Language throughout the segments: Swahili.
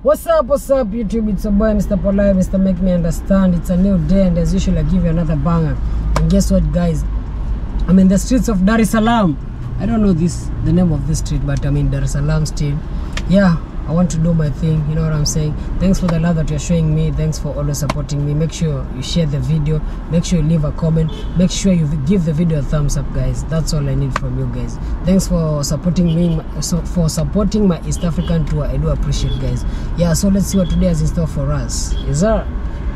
What's up, what's up, YouTube? It's a boy, Mr. Polite, Mr. Make Me Understand. It's a new day, and as usual, I give you another banger. And guess what, guys? I'm in the streets of Dar es Salaam. I don't know this the name of this street, but I'm in Dar es Salaam still. Yeah, I want to do my thing. You know what I'm saying? Thanks for the love that you're showing me. Thanks for always supporting me. Make sure you share the video. Make sure you leave a comment. Make sure you give the video a thumbs up, guys. That's all I need from you guys. Thanks for supporting me. So for supporting my East African tour. I do appreciate, guys. Yeah. So let's see what today has in store for us. Is that?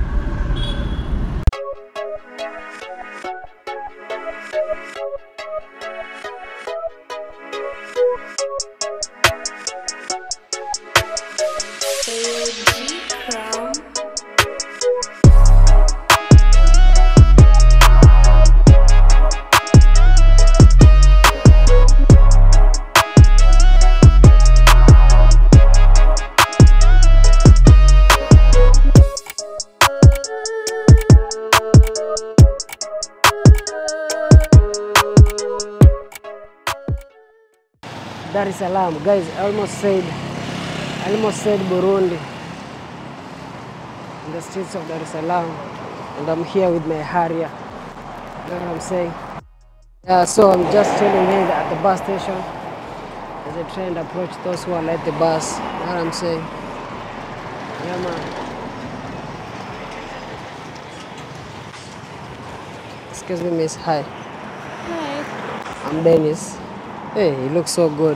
Dar es Salaam. Guys, I almost said I almost said Burundi. In the streets of Dar es Salaam. And I'm here with my Harrier. You know what I'm saying? Yeah, so I'm just chilling here at the bus station. As I try and approach those who are at the bus. You know what I'm saying? Yeah man. Excuse me, miss. Hi. Hi. I'm Dennis. Hey, you look so good.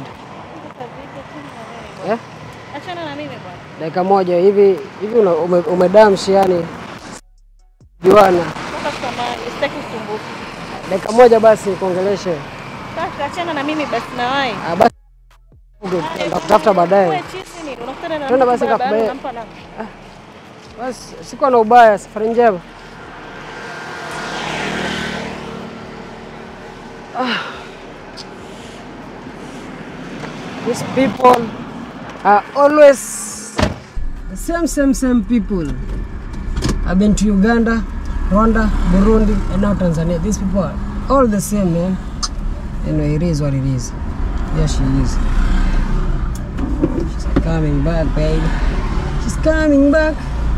Eh? Achana na mimi bwana. Dakika moja hivi hivi una- ume, umedamshi yani juana. Naomba samahani, sitaki usumbufu. Dakika moja basi nikuongeleshe. Kaka, achana na mimi basi na wewe. Ah, basi nitakutafuta baadaye. Wewe chizi ni unakutana na Twende mtu basi barabarani, nikakubaye. unampa namba. Basi sikuwa na ubaya, safari njema. Ah. These people are always the same, same, same people. I've been to Uganda, Rwanda, Burundi, and now Tanzania. These people are all the same, man. Anyway, it is what it is. Yeah, she is. She's coming back, baby. She's coming back.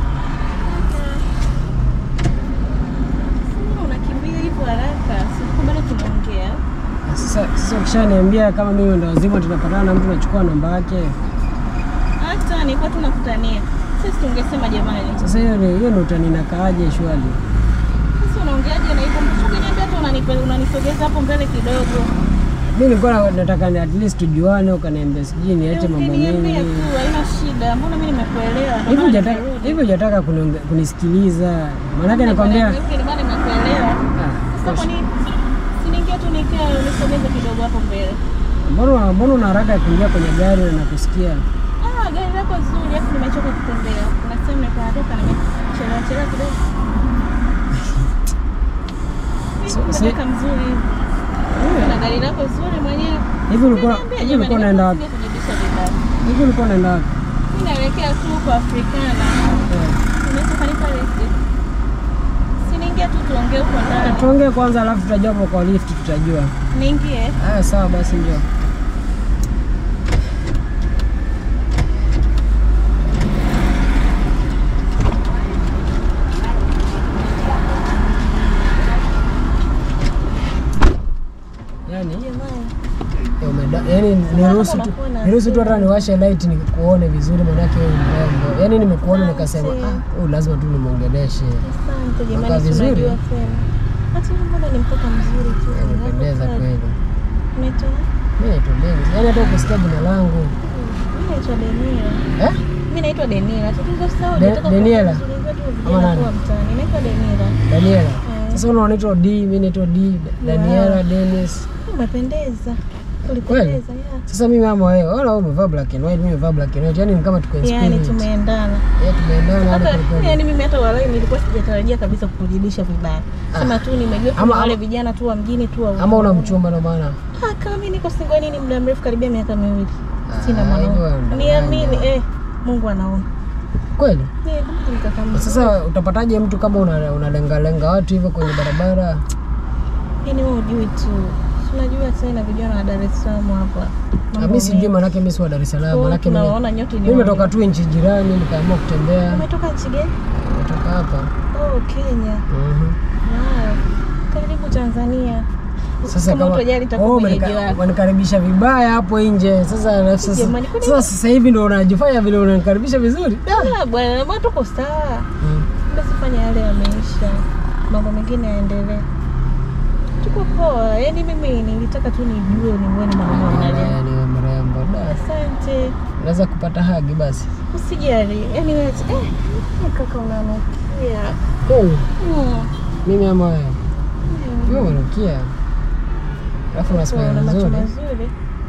Mbona unakimbia hivyo haraka? Sikuwa bado tunaongea. Sasa sasa ukishaniambia kama mimi ndo wazima tunapatana na mtu nachukua namba yake. Hata nilikuwa tunakutania. Sisi tungesema jamani. Sasa hiyo ni hiyo ndo utaninakaaje shwali? Sasa unaongeaje na hivyo? Mbona ukiniambia tu unanipe- unanisogeza hapo mbele kidogo? Mimi nilikuwa na- nataka ni at least tujuane, ukaniambia sijui niache mambo Ukiniambia mengi. tu haina shida. Mbona mimi nimekuelewa? Ndio Hivi maana hujataka nimerudi. hivi hujataka kunionge- kunisikiliza. Maanake nakwambia Ndio maana nimekuelewa. ah, Sasa kwa nini siniingia tu nikae unisogeze kidogo hapo mbele? mbona mbona una haraka ya kuingia kwenye gari na kusikia? Ah, gari lako zuri, alafu nimechoka kutembea. Kuna sehemu nilikuwa natoka nimechelewa chelewa kidogo. So- Mimi si- nataka mzuri. Na gari lako zuri mwenyewe. Hivi ulikuwa Niambia hivi jamani, ulikuwa unaenda wapi? nisije kujibisha vibaya. Hivi ulikuwa unaenda wapi? Mimi naelekea tu kwa Afrikana. Eh, Unaweza kanipa lift? Si niingie tu tuongee huko ndani. Tuongee kwanza alafu tutajua hapo kwa lift tutajua. Niingie. Haya sawa basi njoo. Yani, eh, umeda- yani niruhusu tu niruhusu tu hata niwashe light nikuone vizuri manake wewe ni mrembo. Yani nimekuona nikasema Asante. ah, huyu lazima tu nimwongeleshe. Asante Unakaa jamani, si vizuri? unajua tena. Hata wewe mbona ni mtoto mzuri tu. Umependeza kweli. Unaitwa? Mimi naitwa Dennis. Yani hata ukisikia jina langu Mimi naitwa Denira. eh? Mimi naitwa Denira. Tulizo De- Deniela? Ama nani? Ama mtaani. Naitwa Denira. Daniela. Eh. Sasa una unaitwa D, mimi naitwa D, Daniela, Dennis. Umependeza. Kweli? Ulipendeza, yeah. Sasa mimi ama wewe, ona wewe umevaa black and white, mimi nimevaa black and white. Yaani ni kama tuko in Yaani spirit. tumeendana. Eh, tumeendana hadi Hata kweli. yaani mimi hata walai nilikuwa sijatarajia kabisa kukujibisha vibaya. Sema tu nimejua Ama- kama wale ama- vijana tu wa mjini tu wa Ama una mchumba ndo maana. Ah, kama mimi niko single nini muda mrefu karibia miaka miwili. Sina Ah, hivyo mwanaume. ndo Niamini maana. eh Mungu anaona. Kweli? Ni kama nikakama. Sasa utapataje mtu kama una- unalengalenga watu hivyo kwenye barabara? Yaani wewe hujui tu. tunajua tena vijana wa Dar es Salaam hapa. Ah, Mambo mi sijui mengi. manake mi si wa Dar es Salaam, Oh, manake mi- tunawaona nyote ni mi nimetoka wale. tu nchi jirani nikaamua kutembea, Umetoka nchi gani? nimetoka hapa. Oh, Kenya. Mhm. Wow. Karibu Tanzania. Sasa kama kama utojali itakuwa oh, mwenyeji umenika- wako. wanikaribisha vibaya hapo nje. Sasa na- sasa Jamani, kwani- sasa sasa hivi ndo unajifanya vile unanikaribisha vizuri. Da. Ah, bwana, mbona tuko sawa? Mm. Basi fanya yale yameisha, mambo mengine yaendelee. Tuko poa. Yaani mimi nilitaka tu nijue nione mwanaume mnalia. Yaani wewe mrembo. Da. Asante. Unaweza kupata hagi basi. Usijali. Yaani wewe eh, eh, kaka unanukia. Oh, Mm. mimi ama wewe. Mm. Wewe unanukia. Alafu una Una smile macho nzuri. mazuri.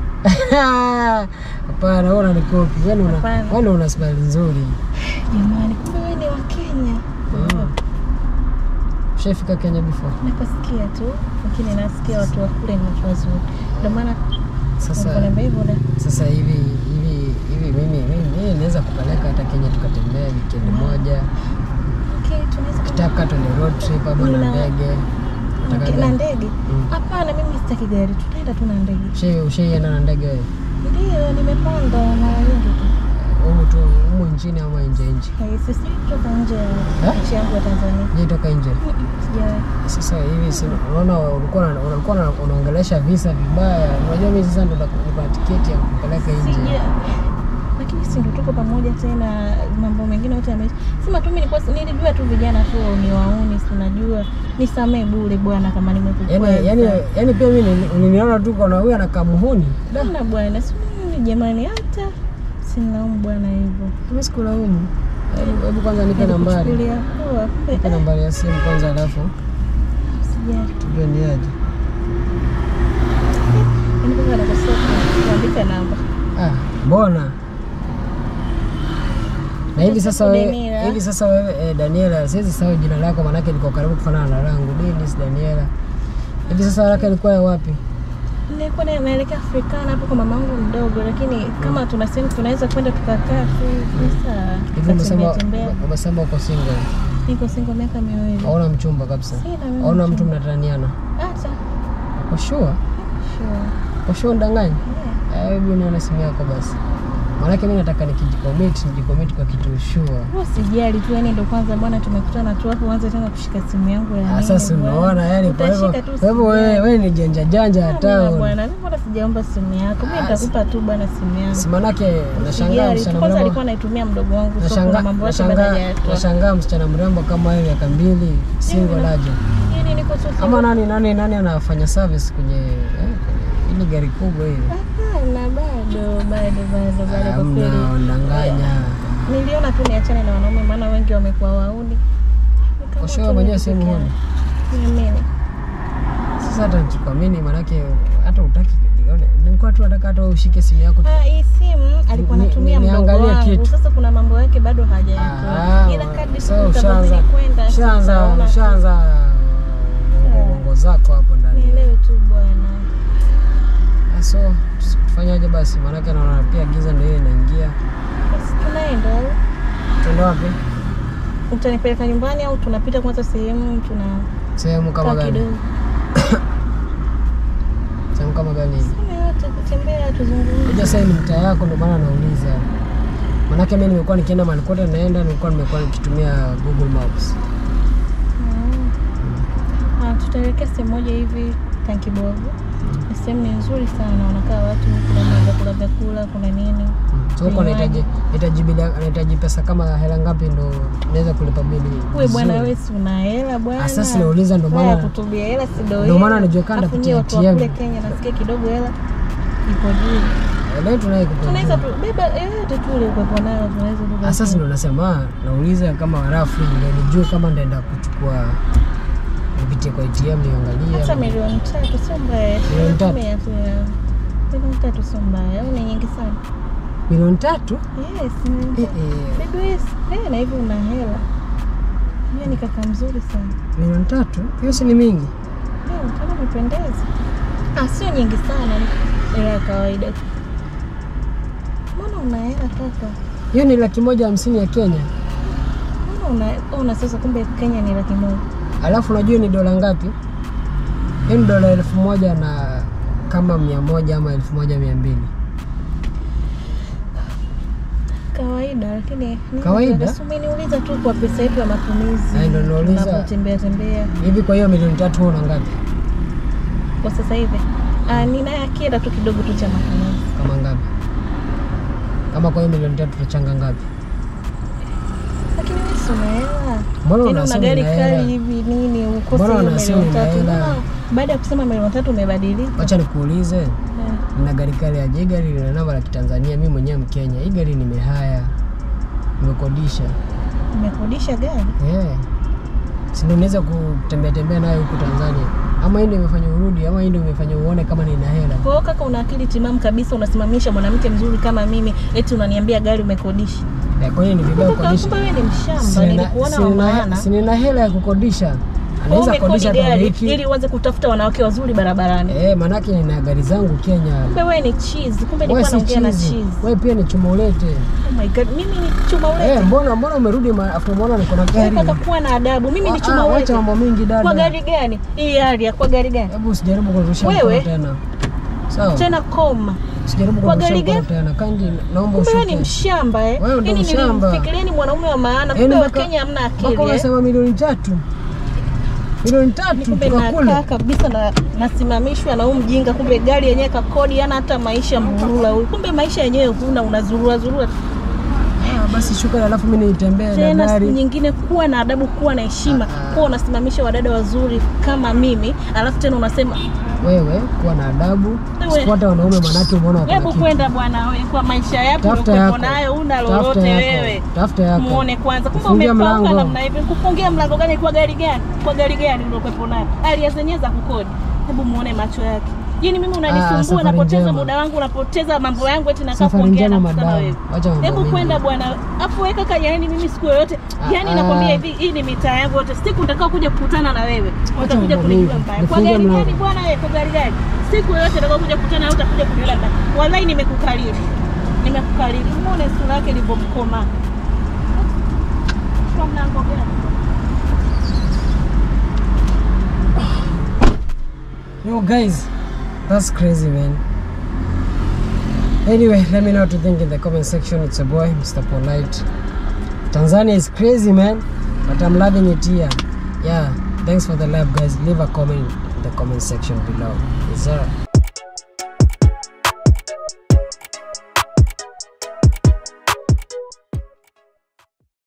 Hapana, wewe unanikopi. Yaani una Hapana. wewe una smile nzuri. Jamani, kumbe wewe ni wa Kenya. Mm. Ushafika Kenya before? Nakusikia tu, lakini nasikia watu wa kule ni watu wazuri. Ndio maana Sasa unaniambia hivyo da. sasa hivi hivi hivi mimi mimi mimi naweza kupeleka hata Kenya tukatembea weekend moja. Okay, tunaweza Kitaka tuende road trip ama na Nina- ndege. Nataka Okay, na gani? ndege? Mm. Hapana, mimi sitaki gari, tutaenda tu na ndege. Ushai- Ushaienda na ndege wewe? Ndio, nimepanda mara nyingi tu. Humu tu humu nchini ama nje nje? Eh, Sisi kutoka nje ya Eh? nchi yangu ya Tanzania. Je, toka nje. Sijawahi. Sasa hivi si unaona ulikuwa una- ulikuwa una- unaongelesha visa vibaya. Unajua mimi sasa ndo niko na tiketi ya kupeleka nje. Sija. Lakini si ndo tuko pamoja tena, mambo mengine yote yameisha. Sema tu mimi nilikuwa nilijua tu vijana tu ni wauni, si unajua. Nisamee bure bwana kama nimekukwaza. Yaani yaani yaani pia mimi nili- niliona tu kuna huyu anakaa muhuni. Hamna bwana, si mimi jamani, hata sinaumu bwana hivyo. Mimi sikulaumu. Hebu hebu kwanza nipe nambari. Nilikuchukulia poa, kumbe Nipe nambari ya simu kwanza alafu sijali. tujue ni aje. Yaani kwanza nakosea kuandika namba. Ah, mbona? Na hivi sasa wewe Daniela. hivi sasa wewe eh, Daniela, siwezi sahau jina lako maanake liko karibu kufanana na langu. Dennis Daniela. Hivi sasa haraka ilikuwa ya wapi? Nilikuwa na- naelekea Afrikana hapo kwa mamangu mdogo, lakini kama tuna sehemu tunaweza kwenda tukakaa tu sasa Hivi umesema tembea. umesema uko single. Niko single miaka miwili. Hauna mchumba kabisa. Sina mimi Hauna mtu mchumba. mnataniana. Hata Kwa sure. sure. Kwa sure ndanganya. Yeah. Eh, Hebu nione simu yako basi. Maanake mimi nataka nikijicommit, nijicommit kwa kitu sure. Wewe Usijali tu, yani ndo kwanza bwana tumekutana tu hapo, uanze tena kushika simu yangu ya Ah, nini Sasa bwana. unaona yani, kwa hivyo Utashika tu kwa hivyo wewe usijali. wewe ni janja janja hata Hamna una- bwana, mimi mbona sijaomba simu yako? Mimi Ah, nitakupa tu bwana simu yangu. si manake nashangaa Usijali tu, msichana kwanza mrembo alikuwa anaitumia mdogo wangu, so kuna nashangaa mambo yake nashangaa baada ya nashangaa msichana mrembo kama wewe miaka mbili single aje yani niko tu ama nani nani nani anafanya service kwenye eh, kwenye ile gari kubwa hiyo Hapana, bado bado bado bado kwa kweli. amna ndanganya Niliona tu niachane na wanaume, maana wengi wamekuwa wauni. Nikaamua kwa sure tu mwenyewe niwe sehemu peke huni yangu. Niamini. sasa hata nikikwamini manake hata utaki nilikuwa tu nataka hata wewe ushike simu yako tu. Ah, hii simu alikuwa Ni- anatumia ni- mdogo niangalie wangu. kitu. Sasa kuna mambo yake bado Ah, hajayatoa. Ila kadri sasa siku ushaanza zitavyozidi kwenda ushaanza tutaona. ushaanza bongo zako hapo ndani Nielewe tu bwana. Ah, so tufanyaje basi maanake naona pia giza ndio hiyo inaingia Basi tunaenda au tuende wapi utanipeleka nyumbani au tunapita kwanza sehemu tuna sehemu kama kaa gani kidogo. sehemu kama gani hivi Sema yote kutembea tuzungumze. Unajua sasa hii ni mtaa yako, ndio maana nauliza. Manake mimi nimekuwa nikienda mahali kote naenda, nilikuwa nimekuwa nikitumia Google Maps. Ah, tutaelekea sehemu moja hivi Tankibovu. Ni sehemu ni nzuri sana, wanakaa watu, kuna vyakula vyakula, kuna nini. Mm. So huko Vinywaji. nahitaji nahitaji bili- nahitaji pesa kama hela ngapi ndo naweza kulipa bili? Uwe bwana, vizuri? wewe si una hela bwana. Ah, sasa nauliza ndo Haya, maana kutubia hela si ndo Ndo hela. maana najiweka Alafu kupitia nyie watu wa kule ATM. Kenya nasikia kidogo hela ipo juu. leo tunaye kupa. Tunaweza tu beba yoyote tu ile upepo nayo tunaweza tu. Ah, sasa ndo nasema nauliza kama rafu ndio nijue kama ndaenda kuchukua nipitie kwa ATM niangalie. hata milioni tatu sio mbaya. Milioni tatu? Tumia tu ya milioni tatu sio mbaya, au ni nyingi sana? Milioni tatu? Yes, milioni Eh, tatu. eh, Baby wewe, eh, na hivi una hela. Yeye ni kaka mzuri sana. milioni tatu? Hiyo si ni mingi? Leo kama umependeza. Ah, sio nyingi sana, ni hela ya kawaida tu. Mbona una hela kaka? Hiyo ni laki moja hamsini ya Kenya. Mbona una una sasa kumbe Kenya ni laki moja. Alafu unajua ni dola ngapi? Hiyo ni dola elfu moja na kama mia moja ama elfu moja mia mbili kawaida lakini Kawaida? umeniuliza tu kwa pesa yetu ya matumizi Ai, ndo nauliza. tunapotembea tembea hivi. Kwa hiyo milioni tatu wewe una ngapi? kwa sasa hivi ah, nina akienda tu kidogo tu cha matumizi Kama ngapi? Kama kwa hiyo milioni tatu tutachanga ngapi? lakini wewe si una hela Mbona Yaani una unasema gari una kali hela? hivi nini ukose Mbona hiyo unasema milioni una tatu hela? Mbona baada ya kusema milioni tatu umebadilika Wacha nikuulize, Eh, nina gari kali aje? Hii gari lina namba la Kitanzania, mimi mwenyewe Mkenya. Hii gari nimehaya, nimekodisha. umekodisha gari Eh, si ndio naweza kutembea tembea nayo huku Tanzania? Ama hii ndio imefanya urudi, ama hii ndio imefanya uone kama nina hela? kwa hiyo kaka una akili timamu kabisa unasimamisha mwanamke mzuri kama mimi eti unaniambia gari umekodisha Eh, kwa hiyo ni vibaya Kumbe kukodisha. kumbe wewe ni mshamba Sina- nilikuona wa sina- maana Sina hela ya kukodisha, Kwa hiyo anaweza umekodi kodisha kwa gari wiki. ili uanze kutafuta wanawake wazuri barabarani Eh, manake nina gari zangu Kenya. kumbe wewe ni cheese kumbe Wewe nilikuwa si naongea na chizi, cheese wewe pia ni chuma ulete. oh my god mimi ni chuma ulete Eh, mbona mbona umerudi ma- after mbona niko na Wewe gari? kaka kuwa na adabu mimi ni Ah, chuma ah, ulete Wacha mambo mingi dada. kwa gari gani hii area kwa gari gani Hebu usijaribu kurusha Wewe? mkono tena. Sawa? tena koma Usijaribu kwa kurusha gari mkono gani? tena. Kandi naomba kumbe wewe ni ushuke. mshamba eh Wewe ndo Yaani mshamba. nilimfikirieni mwanaume wa maana Yaani kumbe wa mpaka- Kenya hamna Mpaka akili eh unasema milioni tatu. Milioni tatu kumbe tukakule. nakaa kabisa na nasimamishwa na huyu mjinga, kumbe gari yenyewe kakodi, hana hata maisha mburula huyu. Kumbe maisha yenyewe huna, unazurura zurura. Ah, basi shuka alafu mimi nitembee na Tena siku gari. nyingine, kuwa na adabu, kuwa na heshima, Ah, ah. kuwa unasimamisha wadada wazuri kama mimi, alafu tena unasema Wewe kuwa na adabu. Wewe. Sifuata wanaume manake umeona wako na hebu kitu. kwenda bwana, wewe kwa maisha yako Tafuta uliokuwa yako. nayo, una Tafuta lolote yako. wewe. Tafuta yako. Muone kwanza, kumbe Kufungia umepauka mlango. namna hivi. Kufungia mlango gani? Kwa gari gani? Kwa gari gani uliokuwepo nayo? Alia zenyewe za kukodi. Hebu muone macho yake. Yaani mimi Ah, unanisumbua, safari napoteza njema. muda wangu, napoteza mambo yangu, eti nakaa Safari kuongea na njema mkutano madam. wewe. Wacha mambo Hebu mengi. kwenda bwana. Afu wewe kaka, yaani mimi siku yoyote, Ah, yaani ah. nakwambia hivi, hii ni mitaa yangu yote. Siku nitakao kuja kukutana na wewe, utakuja mambo kunijua mengi. mbaya. Kwa Nifungie gari mlango. gani bwana wewe? Kwa gari gani? Siku yoyote nitakao kuja kukutana na wewe, utakuja kuniona mbaya. Wallahi nimekukariri. Nimekukariri. Muone sura yake ilivyomkoma. Kwa mlango gani? Yo guys, that's crazy man. Anyway, let me know what you think in the comment section. It's a boy, Mr. Polite. Tanzania is crazy man, but I'm loving it here. Yeah, thanks for the love guys. Leave a comment in the comment section below. Yes sir.